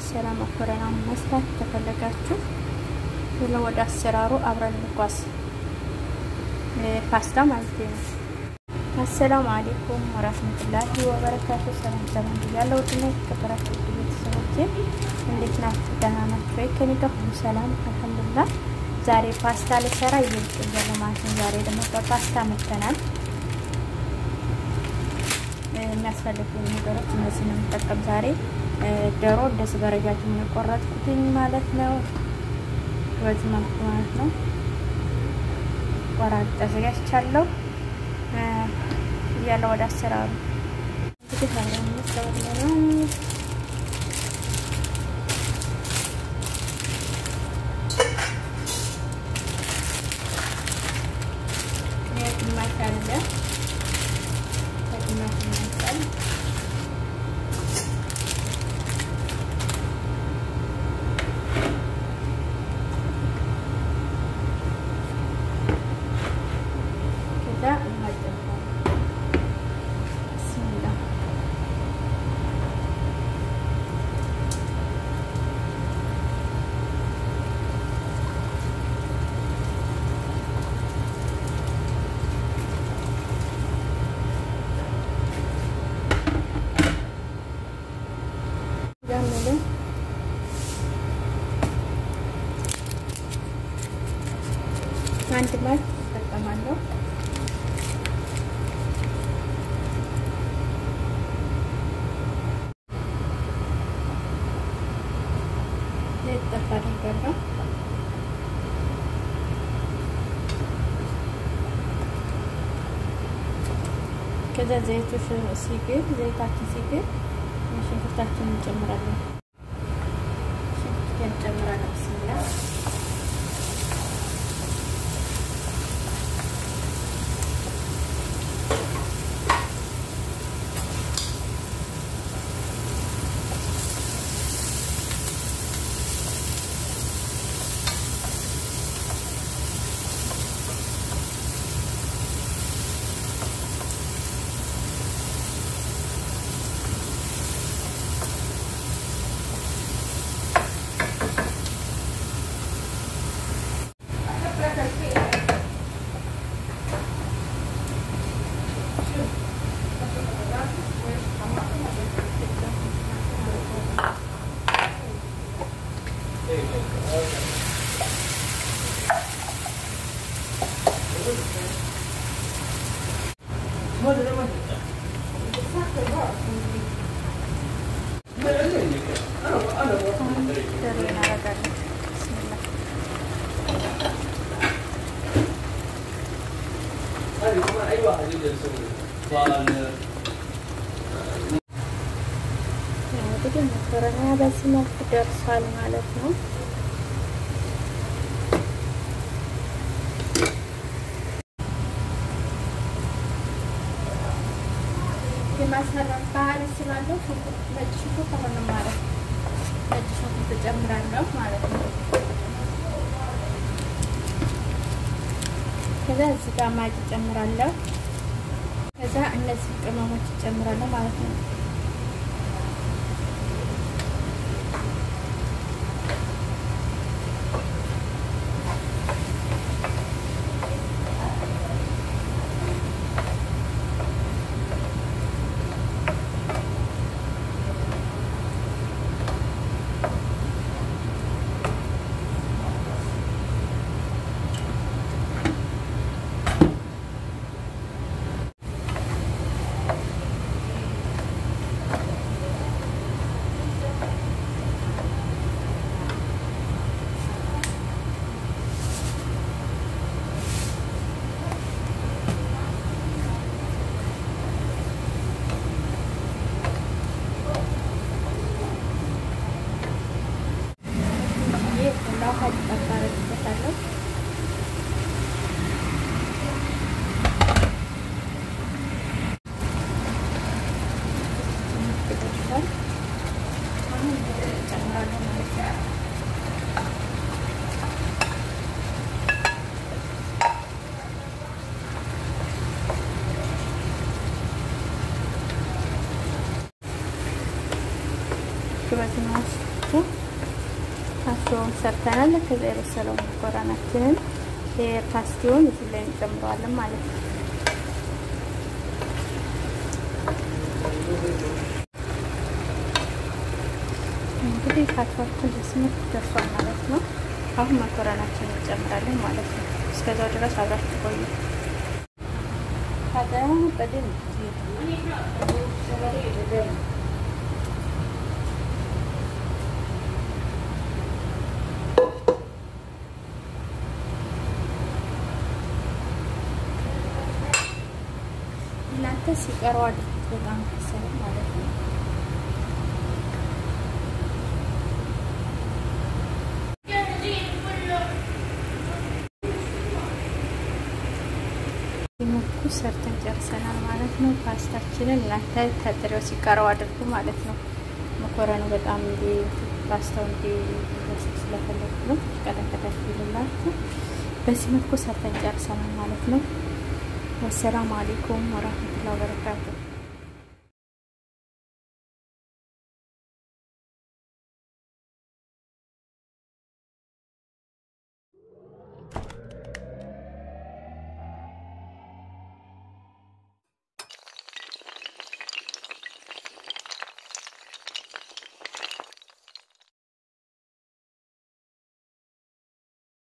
የመሰለ መኮረና መስራት ከፈለጋችሁ ብሎ ወደ አሰራሩ አብረን እንጓዝ። ፓስታ ማለት ነው። አሰላሙ አሌይኩም ወራህመቱላሂ ወበረካቱ። ሰላም ሰላም ብያለሁ። ውድና የተከበራችሁ ቤተሰቦቼ እንዴት ናችሁ? ደህና ናችሁ ወይ? ከኔ ጋር ሁሉ ሰላም አልሐምዱሊላህ። ዛሬ ፓስታ ልሰራ እየልጥያለ ማለት ነው። ዛሬ ደግሞ በፓስታ መተናል። የሚያስፈልጉ ነገሮች እነዚህ ነው የምጠቀም ዛሬ። ዶሮ እንደዚህ በረጃጅም የቆረጥኩትኝ ማለት ነው። በዚህ መልኩ ማለት ነው ቆራርጬ አዘጋጅቻለሁ። እያለ ወደ አሰራሩ እንግዲህ አብረን ነው ግማሽ አለ ከግማሽ ይመስላል። ከዛ እናጨምራለን። ብስሚላ ያምልን አንድ ማች እጠቀማለሁ። ጠፋ አድርጋለሁ። ከዛ ዘይቱ ሲግል ዘይታችን ሲግል ሽንኩርታችንን እንጨምራለን። ሽንኩርት እንጨምራለን። ብስሚላ እንግዲህ መኮረና በዚህ መልኩ ደርሷል ማለት ነው። የማሰራት ባህል ስላለው ነጭ ሽንኩርት አሁን ማለት ነጭ ሽንኩርት እጨምራለሁ ማለት ነው። ከዛ እዚህ ጋር ማጭ እጨምራለሁ። ከዛ እነዚህ ቅመሞች እጨምራለሁ ማለት ነው። በዚህ መልኩ ፓስቲውን ሰርተናል። ከዛ የበሰለው መኮረናችንን ፓስቲውን እዚህ ላይ እንጨምረዋለን ማለት ነው። እንግዲህ ፓስታችን እንደዚህ መልክ ደርሷል ማለት ነው። አሁን መኮረናችንን እንጨምራለን ማለት ነው። እስከዛው ድረስ አብራችሁ ቆዩ። እናንተ ሲቀረው አድርጉት በጣም ከሰለ ማለት ነው። መልኩ ሰርተን ጨርሰናል ማለት ነው። ፓስታችንን እናንተ ከጥሬው ሲቀረው አድርጉ ማለት ነው። መኮረኑ በጣም እንዲ ፓስታው እንዲ ስለፈለጉ ነው ቀጠቀጠፍ ይሉላችሁ። በዚህ መልኩ ሰርተን ጨርሰናል ማለት ነው። ወሰላሙ አሌይኩም ወራህመቱላሂ ወበረካቱ